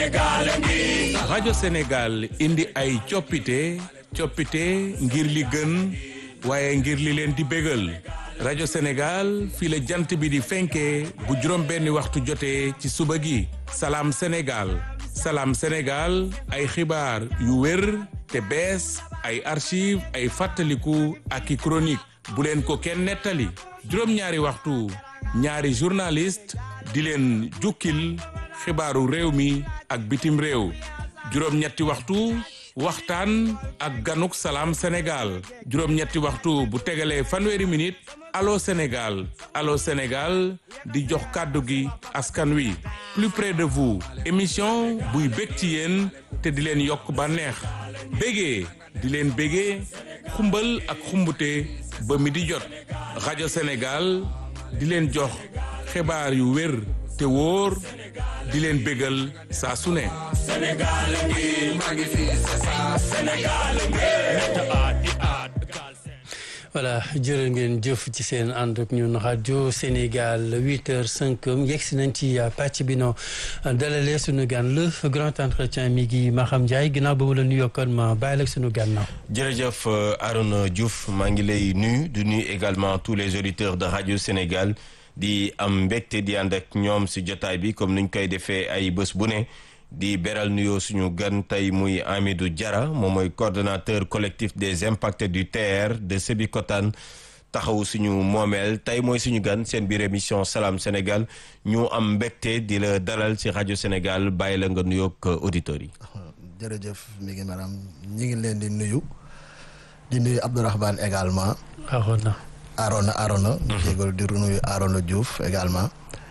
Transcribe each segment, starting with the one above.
rajo Sénégal indi ay coppite coppite ngir li gën waaye ngir li leen di bégal rajo Sénégal fii la jant bi di fenkee bu juróom benni waxtu jotee ci suba gi salaam Sénégal salaam Sénégal ay xibaar yu wér te bees ay archive ay fàttaliku ak i chronique bu leen ko kenn nettali juróom-ñaari waxtu ñaari journaliste di leen jukkil xibaaru réew mi ak bitim réew juróom-ñetti waxtu waxtaan ak ganuk salaam Sénégal juróom-ñetti waxtu bu tegalee fanweeri minute allo Sénégal allo Sénégal di jox kàddu gi askan wi plus près de vous émission buy bég ci yéen te di leen yokk bànneex bégee di leen bégee xumbal ak xumbute ba mi di jot rajo Sénégal di leen jox xibaar yu wér te wóor di leen bégal saa su ne voilà jërë ngeen jëf ci seen ànd ak ñun rajo Sénégal huit heures cinq yegg si nañ ci pàcc bi noo dalalee suñu gan le grand entretien mi ngi Maham Ndiaye ginnaaw ba mu la nuyoo kon ma bàyyi la suñu gan naaw. jërëjëf Arona Diouf maa ngi lay nuyu di nuyu également tous les auditeurs de rajo Sénégal di am mbégte di ànd ak ñoom si jotaay bi comme niñ koy defee ay bés bu ne. di beral nuyoo suñu gan tey muy Amidou Diarra moom mooy coordonnateur collectif des impactés du TER de Sébikotane taxawu suñu moomeel tey mooy suñu gan seen biir émission Salam Sénégal ñu am mbégte di la dalal ci rajo Sénégal bàyyi la nga nuyoog auditeurs yi. jërëjëf mi ngi maanaam ñi ngi leen di nuyu di nuyu Abdourahmane également. Arona. Arona Arona. jégal di nuyu Arona Diouf également.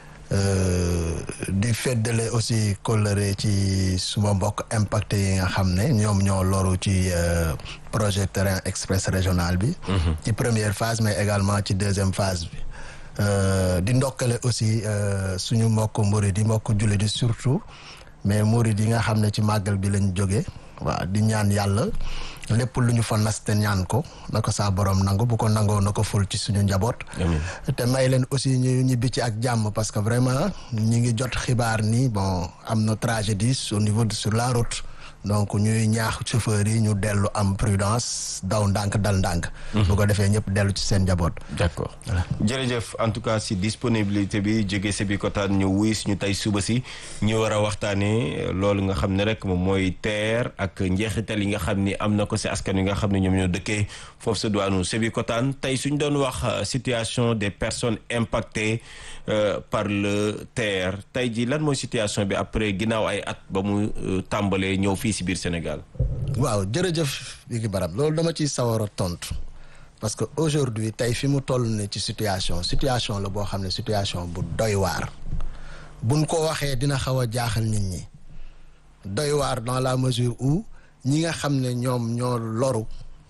di feddale aussi kóllëre ci suma mbokk impacté yi nga xam ne ñoom ñoo loru ci projet terrain express régional bi ci première phase mais également ci deuxième phase bi di ndokkale aussi suñu mbokk murid yi mbokk jullit yi surtout mais murid yi nga xam ne ci màggal bi lañ jóge waaw di ñaan yàlla lépp lu ñu fa nas te ñaan ko na ko saa borom nangu bu ko nangoo na ko ful ci suñu njaboot. te may leen aussi ñu ñibbi ci ak jàmm parce que vraiment ñi ngi jot xibaar ni bon am na tragédie au niveau de sur la route. donc ñuy ñaax chauffeurs yi ñu dellu am prudence daw ndànk dal ndànk. bu ko defee ñëpp dellu ci seen njaboot. d'accord jërëjëf en tout cas si disponibilité bi jóge Sébikotane ñu wuy suñu tey suba si ñu war a waxtaanee loolu nga xam ne rek moom mooy TER ak njeexital yi nga xam ni am na ko si askan wi nga xam ne ñoom ñoo dëkkee foofu sa duwaanu Sébikotane tey suñ doon wax situation des personnes impactées par le TER tey ji lan mooy situation bi après ginnaaw ay at ba mu tàmbalee ñëw fii si biir Sénégal. waaw jërëjëf bi ngi barab loolu dama ciy sawar a tontu parce que aujourd'hui tey fi mu toll ne ci situation situation la boo xam ne situation bu doy waar buñ ko waxee dina xaw a jaaxal nit ñi doy waar dans la mesure où ñi nga xam ne ñoom ñoo loru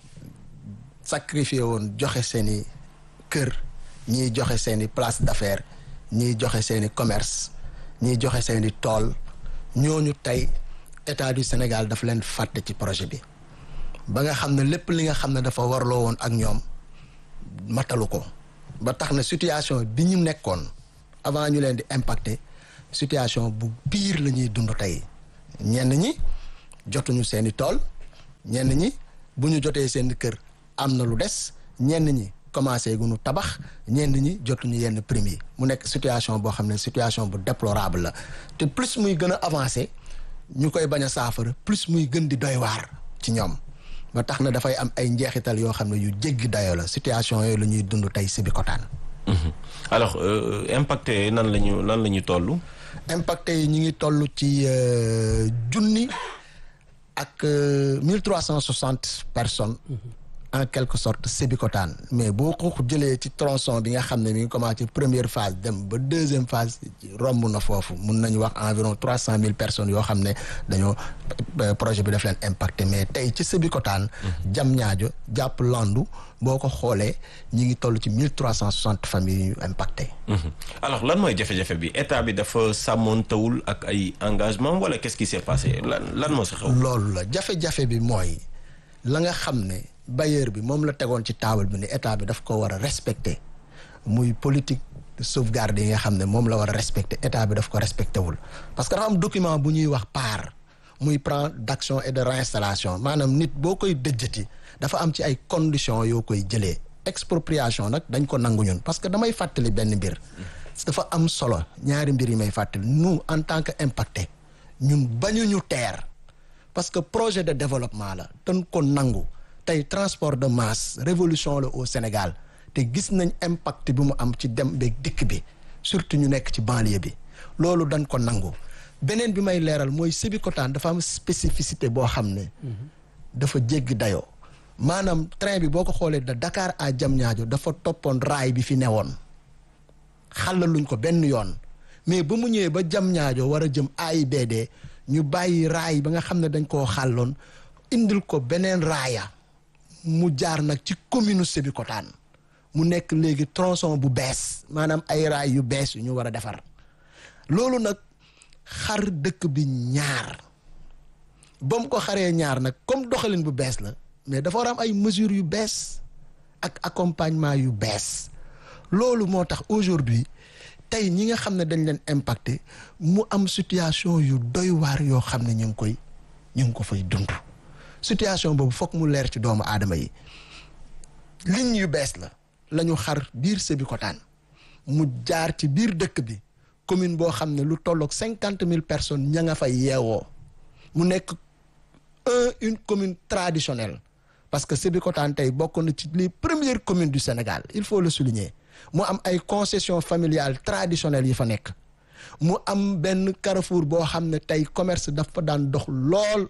sacrifié woon joxe seeni kër ñiy joxe seeni place d'affaires ñiy joxe seeni commerce ñiy joxe seeni tool ñooñu tey état du Sénégal dafa leen fàtte ci projet bi ba nga xam ne lépp li nga xam ne dafa warloo woon ak ñoom matalu ko ba tax na situation bi ñu nekkoon avant ñu leen di impacter situation bu pire la ñuy dund tey ñenn ñi jotuñu seeni tool ñenn ñi bu ñu jotee seen kër am na lu des ñenn ñi commencé gu ñu tabax ñenn ñi jotuñu yenn prime yi mu nekk situation boo xam ne situation bu déplorable la te plus muy gën a avancé ñu koy bañ a saafara plus muy gën di doy waar ci ñoom ba tax na dafay am ay njeexital yoo xam ne yu jéggi dayoo la situation yooyu la ñuy dund tey Sébikotane. alors impacté nan la ñu lan la ñu toll. impacté yi ñu ngi toll ci junni ak mille trois cent soixante personnes. en quelque sorte Sébikotane mais boo ko jëlee ci tronçon bi nga xam ne mi ngi commencé première phase dem ba deuxième phase romb na foofu mun nañu wax environ trois cent mille personnes yoo xam ne dañoo projet bi daf leen impacté mais tey ci Sébikotane jam ñaajo jàpp landu boo ko xoolee ñi ngi toll ci mille trois cent soixante familles yu impacté alors lan mooy jafe-jafe bi état bi dafa sàmmoontewul ak ay engagement wala qu'est-ce qui s'est passé lan lan moo si xew loolu la jafe-jafe bi mooy la nga xam ne bailleur bi moom la tegoon ci table bi ne état bi daf ko war a respecter muy politique sauvegarde yi nga xam ne moom la war a respecter état bi daf ko respecté wul parce que dafa am document bu ñuy wax PAR muy plan d'action et de réinstallation maanaam nit boo koy dëjjati dafa am ci ay conditions yoo koy jëlee expropriation nag dañ ko nangu ñun parce que damay fàttali benn mbir dafa am solo ñaari mbir yi may fàttali nous en tant que impacté ñun bañuñu teer parce que projet de développement la dañ ko nangu tey transport de masse révolution la au Sénégal te gis nañ impact bi mu am ci dem beeg dikk bi surtout ñu nekk ci banlieue bi loolu dañ ko nangu beneen bi may leeral mooy Sébikotane dafa am spécificité boo xam ne dafa jéggi dayoo maanaam train bi boo ko xoolee de Dakar à Diamniadio dafa toppoon raay bi fi newoon xàllaluñ ko benn yoon mais ba mu ñëwee ba Diamniadio war a jëm AIBD ñu bàyyi raay ba nga xam ne dañ koo xàlloon indil ko beneen raaya mu jaar nag ci commune Sébikotane mu nekk léegi tronçon bu bees maanaam ay raay yu bees yu ñu war a defar loolu nag xar dëkk bi ñaar ba mu ko xaree ñaar nag comme doxalin bu bees la mais dafa war a am ay mesures yu bees ak accompagnement yu bees loolu moo tax aujourd'hui tey ñi nga xam ne dañ leen impacté mu am situation yu doy waar yoo xam ne ñu ngi koy ñu ngi ko fay dund situation boobu foog mu leer ci doomu aadama yi ligne yu bees la la ñu xar biir Sébikotane mu jaar ci biir dëkk bi commune boo xam ne lu tolloog cinquante mille personnes ña nga fay yeewoo mu nekk un une commune traditionnelle parce que Sébikotane tey bokk na ci les premières communes du Sénégal il faut le souligner mu am ay concessions familiales traditionnelles yi fa nekk mu am benn carrefour boo xam ne tey commerce dafa daan dox lool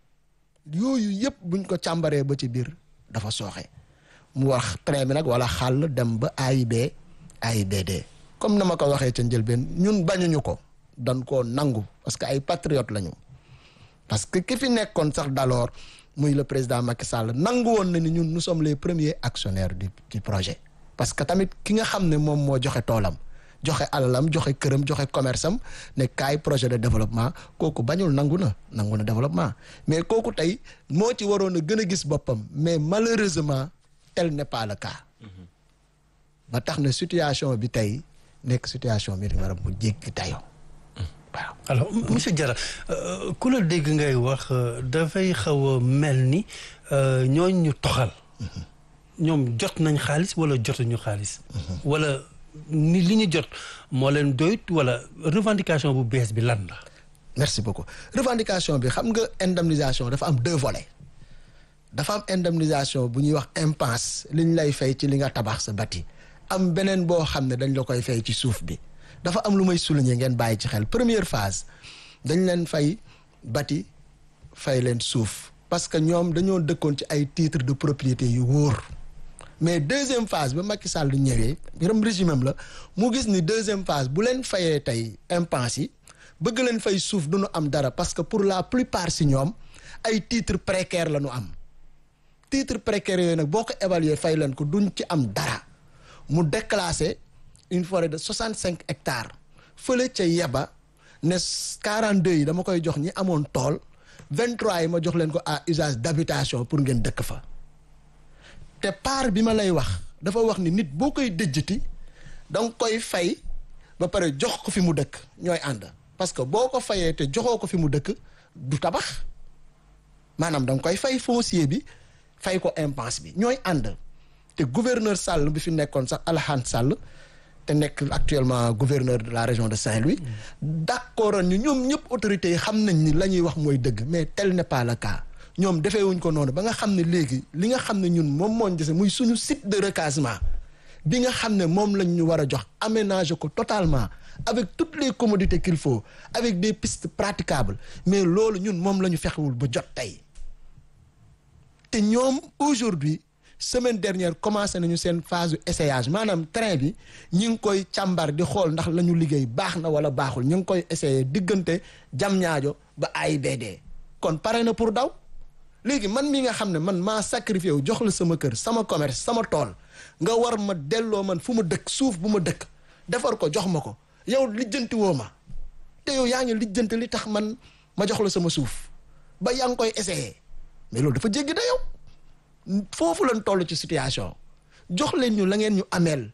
yooyu yëpp buñ ko càmbaree ba ci biir dafa sooxe mu wax train bi nag wala xàll dem ba AIB AIBD comme na ma ko waxee ca njëlbeen ñun bañuñu ko dañ koo nangu parce que ay patriotes lañu parce que ki fi nekkoon sax d'alors muy le président Macky Sall nangu woon na ni ñun nous sommes les premiers actionnaires du du projet parce que tamit ki nga xam ne moom moo joxe toolam joxe alalam joxe këram joxe commerce am ne kaay projet de développement kooku bañul nangu na nangu na développement mais kooku tey moo ci waroon a gën a gis boppam mais malheureusement tel n'est pas le cas ba tax na situation bi tey nekk situation bi war a mu jéggi dayoo waaw. alors monsieur Diarra ku la dégg ngay wax dafay xaw a mel ni ñooñ ñu toxal. ñoom jot nañ xaalis wala jotuñu xaalis. wala ni li ñu jot moo leen doyut wala revendication bu bees bi lan la. merci beaucoup revendication bi xam nga indemnisation dafa am deux volets dafa am indemnisation bu ñuy wax impasse li ñu lay fay ci li nga tabax sa bati am beneen boo xam ne dañ la koy fay ci suuf bi dafa am lu may souligner ngeen bàyyi ci xel première phase dañ leen fay bati fay leen suuf parce que ñoom dañoo dëkkoon ci ay titres de propriété yu wóor mais deuxième phase ba Macky Sall ñëwee yërëm régime am la mu gis ni deuxième phase bu leen fayee tey impasse yi bëgg leen fay suuf du ñu am dara parce que pour la plupart si ñoom ay titres précaires la ñu am titres précaires yooyu nag boo ko évaluer fay leen ko duñ ci am dara mu déclassé une forêt de soixante cinq hectares fële ca yeba ne quarante deux yi dama koy jox ñi amoon tool vingt trois yi ma jox leen ko à usage d'habitation pour ngeen dëkk fa te part bi ma lay wax dafa wax ni nit boo koy dëjjati danga koy fay ba pare jox ko fi mu dëkk ñooy ànd parce que boo ko fayee te joxoo ko fi mu dëkk du tabax maanaam danga koy fay foncier bi fay ko impasse bi ñooy ànd te gouverneur Sall bi fi nekkoon sax Alhane Sall te nekk actuellement gouverneur de la région de Saint-Louis d'accord ñu ñoom ñëpp autorités yi xam nañ ni la ñuy wax mooy dëgg mais tel n'est pas le cas ñoom defee wuñ ko noonu ba nga xam ne léegi li nga xam ne ñun moom mooñ dese muy suñu site de recasement bi nga xam ne moom lañ ñu war a jox aménager ko totalement avec toutes les commodités qu'il faut avec des pistes praticables mais loolu ñun moom la ñu fexewul ba jot tey te ñoom aujourd'hui semaine dernière commencé nañu seen phase essayage maanaam train bi ñi ngi koy càmbar di xool ndax la ñu liggéey baax na wala baaxul ñu ngi koy essayer diggante Diamniadio ba AIBD kon pare na pour daw léegi man mi nga xam ne man maa sacrifié wu jox la sama kër sama commerce sama tool nga war ma delloo man fu ma dëkk suuf bu ma dëkk defar ko jox ma ko yow lijjanti woo ma te yow yaa ngi lijjanti li tax man ma jox la sama suuf ba yaa ngi koy essayer mais loolu dafa jéggi da yow foofu lañ toll ci situation jox leen ñu la ngeen ñu ameel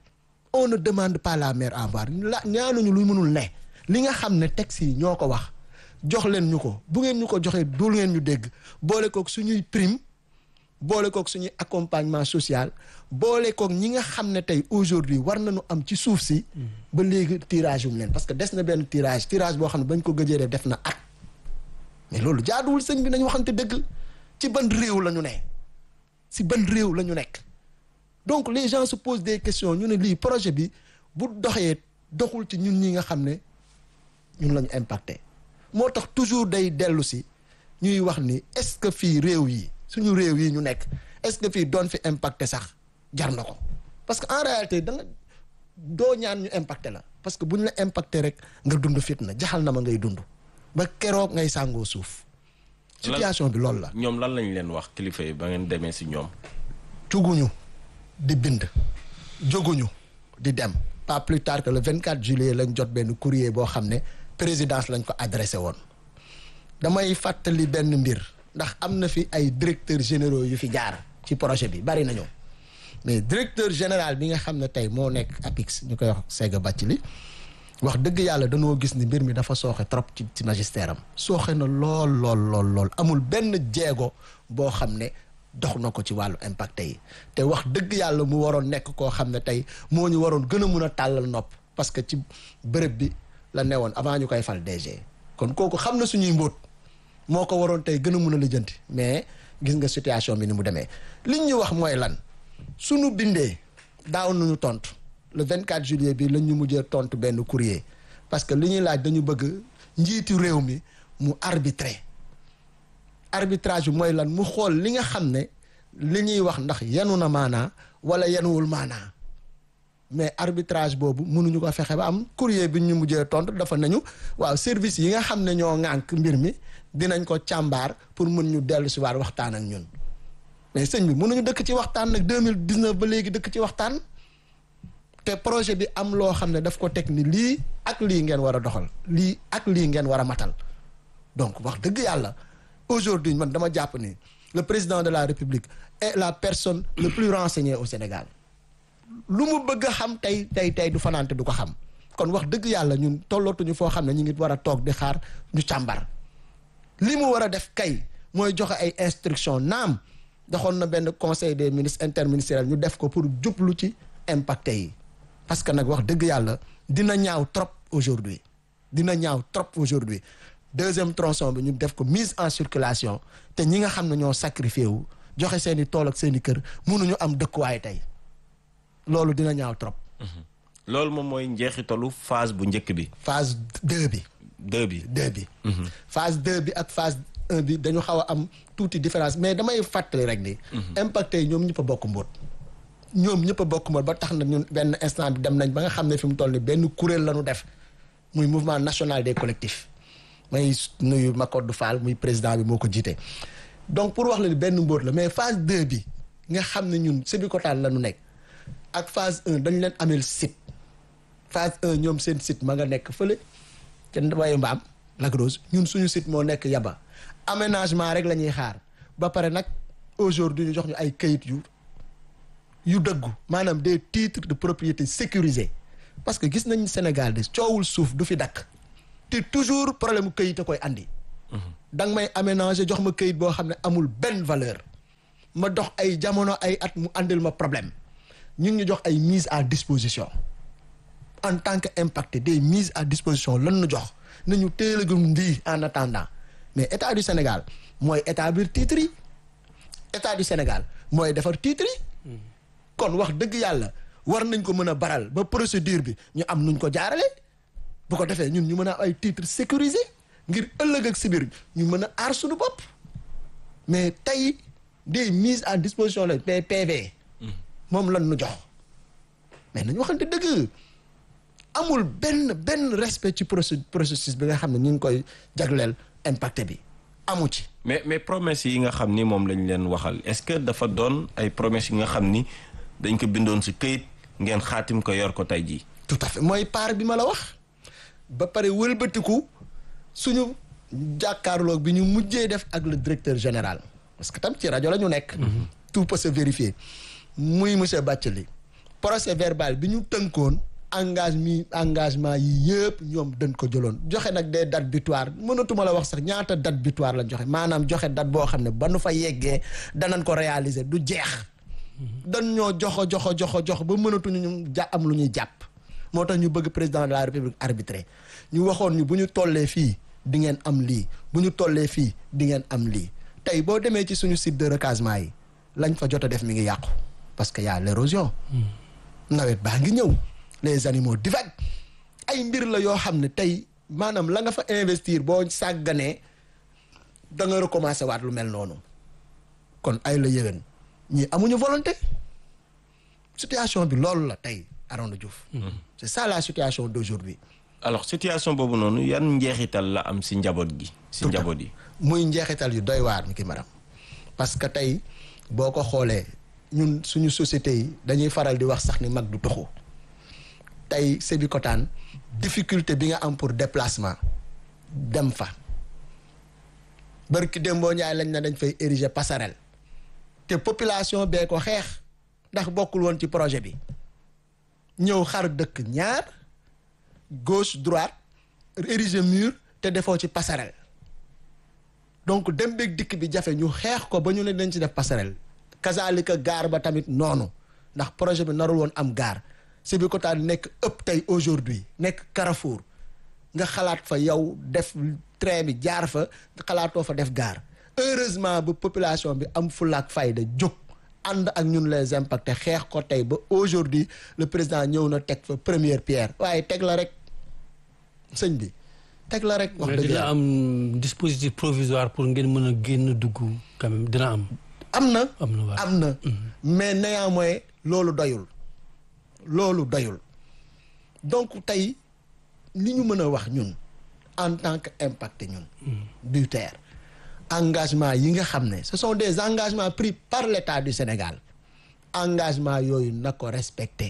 on ne demande pas la mer à boire la ñaanuñu lu mënul ne li nga xam ne texte yi ñoo ko wax jox leen ñu ko bu ngeen ñu ko joxee dul ngeen ñu dégg boole kook suñuy prime boole kook suñuy accompagnement social boole kook ñi nga xam ne tey aujourd'hui war nañu am ci suuf si ba léegi tirage wu leen parce que des na benn tirage tirage boo xam ne bañ ko gëjee def def na at mais loolu jaaduwul sëñ bi nañu waxante dëgg ci ban réew la ñu ne si ban réew la ñu nekk donc les gens se posent des questions ñu ne lii projet bi bu doxee doxul ci ñun ñi nga xam ne ñun la ñu impacté moo tax toujours day dellu si ñuy wax ni est-ce que fii réew yi suñu réew yi ñu nekk est-ce que fii doon fi impacté sax jar na ko parce que en réalité da nga doo ñaan ñu impacté la parce que bu ñu la impacté rek nga dund fitna jaxal na ma ngay dund ba keroog ngay sàngoo suuf situation bi loolu la ñoom lan lañ leen wax kilifa yi ba ngeen demee si ñoom. juguñu di bind jóguñu di dem pas plus tard que le 24 juillet lañ jot benn courrier boo xam ne présidence lañ ko adressé woon damay fàttali benn mbir ndax am na fi ay directeurs généraux yu fi jaar ci projet bi bari nañu mais directeur général bi nga xam ne tey moo nekk APIX ñu koy wax Sega Bathily wax dëgg yàlla dañoo gis ni mbir mi dafa sooxe trop ci ci magistère am sooxe na lool lool lool lool amul benn jéego boo xam ne dox na ko ci wàllu impacté yi te wax dëgg yàlla mu waroon nekk koo xam ne tey moo ñu waroon gën a mun a tàllal nopp parce que ci bërëb bi la newoon avant ñu koy fal DG kon kooku xam na suñuy mbóot moo ko waroon tey gën a mun a lijjanti mais gis nga situation bi ni mu demee liñ ñu wax mooy lan suñu bindee daaw nañu tontu le 24 juillet bi lañ ñu mujjee tontu benn courrier parce que li ñuy laaj dañu bëgg njiitu réew mi mu arbitrer arbitrage bi mooy lan mu xool li nga xam ne li ñuy wax ndax yenu na maanaa wala yenuwul maanaa mais arbitrage boobu mënuñu ko fexe ba am courrier bi ñu mujjee tontu dafa nañu waaw service yi nga xam ne ñoo ŋànk mbir mi dinañ ko càmbaar pour mën ñu dellu si waat waxtaan ak ñun mais sëñ bi mënuñu dëkk ci waxtaan nag 2019 ba léegi dëkk ci waxtaan te projet bi am loo xam ne daf ko teg ni lii ak lii ngeen war a doxal lii ak lii ngeen war a matal donc wax dëgg yàlla aujourd'hui man dama jàpp ni le président de la république est la personne le plus renseignée au Sénégal lu mu bëgg a xam tey tey tey du fanaante du ko xam kon wax dëgg yàlla ñun tollootuñu foo xam ne ñu ngi war a toog di xaar ñu càmbar li mu war a def kay mooy joxe ay instruction naam doxoon na benn conseil des ministres interministériel ñu def ko pour jublu ci impacté yi parce que nag wax dëgg yàlla dina ñaaw trop aujourd'hui dina ñaaw trop aujourd'hui deuxième tronçon bi ñu def ko mise en circulation te ñi nga xam ne ñoo sacrifié wu joxe seen i tool ak seen i kër mënuñu am dëkkuwaay tey loolu dina ñaaw trop. loolu moom mooy njeexitalu phase bu njëkk bi. phase deux bi. deux bi deux bi. phase deux bi ak phase un bi dañu xaw a am tuuti différence mais damay fàttali rek ni. impacté yi ñoom ñëpp a bokk mbóot. ñoom ñëpp a bokk mbóot ba tax na ñun benn instant bi dem nañ ba nga xam ne fi mu toll ni benn kuréel la ñu def muy mouvement national des collectifs. may nuyu Macodou Fall muy président bi moo ko jiite donc pour wax la ni benn mbóot la mais phase deux bi nga xam ne ñun Sébikotane la ñu nekk ak phase un dañ leen ameel site phase un ñoom seen site ma nga nekk fële ca wayu mbaam Lac Rose ñun suñu site moo nekk yaba aménagement rek la ñuy xaar ba pare nag aujourd'hui ñu jox ñu ay kayit yu yu dëggu maanaam des titres de propriété sécurisés parce que gis nañ Sénégal de coowul suuf du fi dakk te toujours problème këyit a koy andi. da nga may aménager jox ma këyit boo xam ne amul benn valeur. ma dox ay jamono ay at mu andil ma problème ñu ngi ñu jox ay mise à disposition en tant que impacté des mises à disposition lan nu jox nañu teel a gëm ndi en attendant mais état du Sénégal mooy établir titres yi état du Sénégal mooy defar titres yi. kon wax dëgg yàlla war nañ ko mën a baral ba procédure bi ñu am nuñ ko jaarale bu ko defee ñun ñu mën a ay titres sécurisés ngir ëllëg ak sibir ñu mën a aar suñu bopp mais tey des mises à disposition la PV moom lan nu jox mais nañu waxante dëgg amul benn benn respect ci processus bi nga xam ne ñu ngi koy jagleel impacté bi amu ci mais mais promesses yi nga xam ni moom lañ leen waxal est-ce que dafa doon ay promesses yi nga xam ni dañ ko bindoon si këyit ngeen xaatim ko yor ko tey jii tout à fait mooy part bi ma la wax ba pare wëlbatiku suñu jàkkaarloog bi ñu mujjee def ak le directeur général parce que tam ci rajo la ñu nekk tout peut se vérifier muy monsieur Bathily procès verbal bi ñu tënkoon engagement engagement yi yëpp ñoom dañ ko jëloon joxe nag des dates butoirs mënatuma la wax sax ñaata date butoir la joxe maanaam joxe date boo xam ne ba nu fa yeggee danañ ko réaliser du jeex dañ ñoo joxo joxo joxo jox ba mënatuñu ñu ja am lu ñuy jàpp moo tax ñu bëgg président de la république arbitré ñu waxoon ñu bu ñu tollee fii di ngeen am lii bu ñu tollee fii di ngeen am lii tey boo demee ci suñu site de recasement yi lañ fa jot a def mi ngi yàqu parce que y a l'érosion nawet baa ngi ñëw les animaux divaguent ay mbir la yoo xam ne tey maanaam la nga fa investir boo sàgganee da nga recommencer waat lu mel noonu kon ay la yëwén ñii amuñu volonté situation bi loolu la tey Arona Diouf c'est ça la situation d'aujourd'hui alors situation boobu noonu yan njeexital la am si njaboot gi si njaboot yi muy njeexital yu doy waar mi ki maram parce que tey boo ko xoolee ñun suñu société yi dañuy faral di wax sax ni mag du toxu tey Sébikotane difficulté bi nga am pour déplacement dem fa barki démboo Njaay lañ na dañ fay ériger passerelle te population bee ko xeex ndax bokkul woon ci projet bi ñëw xar dëkk ñaar gauche droite ériger mur te defoo ci passerelle donc dem beeg dikk bi jafe ñu xeex ko ba ñu ne dañ ci def passerelle kazalika gaar ba tamit noonu ndax projet bi narul woon am gaar Sébikotane nekk ëpp tey aujourd'hui nekk Carrefour nga xalaat fa yow def train bi jaar fa xalaatoo fa def gaar heureusement ba population bi am fulaak fayda jóg ànd ak ñun les impactés xeex ko tey ba aujourd'hui le président ñëw na teg fa première pierre waaye teg la rek sëñ bi teg la rek wax mais dëgg dina yàlla am dispositif provisoire pour ngeen mën a génn dugg quand même dina am am na am na waaw am na mais néanmoins loolu doyul loolu doyul donc tey li ñu mën a wax ñun en tant que impacté ñun du terre engagement yi nga xam ne ce sont des engagements pris par l'État du Sénégal engagement yooyu na ko respecté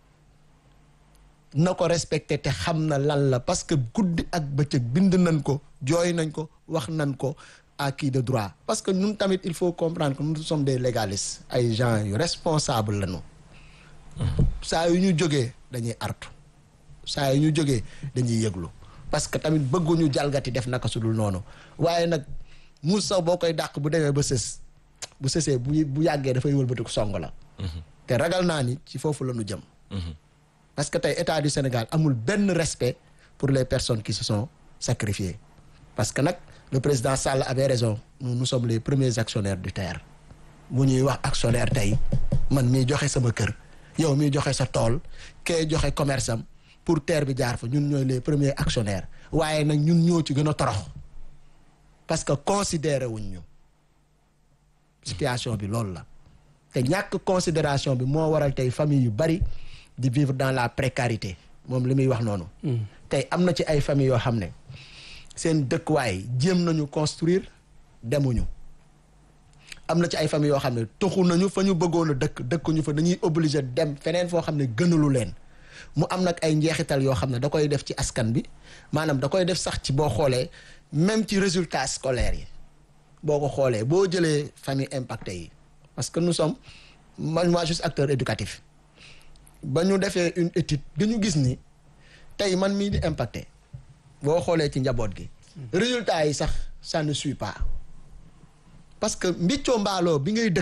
na ko respecté te xam na lan la parce que guddi ak bëccëg bind nañ ko jooy nañ ko wax nañ ko à qui de droit parce que ñun tamit il faut comprendre que nous sommes des légalistes ay gens yu responsables lañu saa yu ñu jógee dañuy artu saa yu ñu jógee dañuy yëglu parce que tamit bëgguñu jalgati def naka su dul noonu waaye nag mu saw boo koy dàq bu demee ba sës bu sësee bu bu yàggee dafay wëlbatiku song la te ragal naa ni ci foofu la ñu jëm parce que tey état du Sénégal amul benn respect pour les personnes qui se sont sacrifiées parce que nag le président Sall avait raison nous nous sommes les premiers actionnaires du terre bu ñuy wax actionnaire tey man miy joxe sama kër yow miy joxe sa tool kee joxe commerce am pour terre bi jaar fa ñun ñooy les premiers actionnaires waaye nag ñun ñoo ci gën a torox parce que considéré wuñ ñu situation bi loolu la te ñàkk considération bi moo waral tey famille yu bari di vivre dans la précarité moom li muy wax noonu tey am na ci ay famille yoo xam ne seen dëkkuwaay jéem nañu construire demuñu am na ci ay famille yoo xam ne toxu nañu fa ñu bëggoon a dëkk dëkkuñu fa dañuy obligé dem feneen foo xam ne gënalu leen mu am nag ay njeexital yoo xam ne da koy def ci askan bi maanaam da koy def sax ci boo xoolee même ci résultats scolaires yi boo ko xoolee boo jëlee famille impacté yi parce que nous sommes man moi juste acteur éducatif ba ñu defee une étude dañu gis ni tey man mii di impacté boo xoolee ci njaboot gi résultats yi sax ça ne suit pas parce que mbiccoo mbaaloo bi ngay dëkk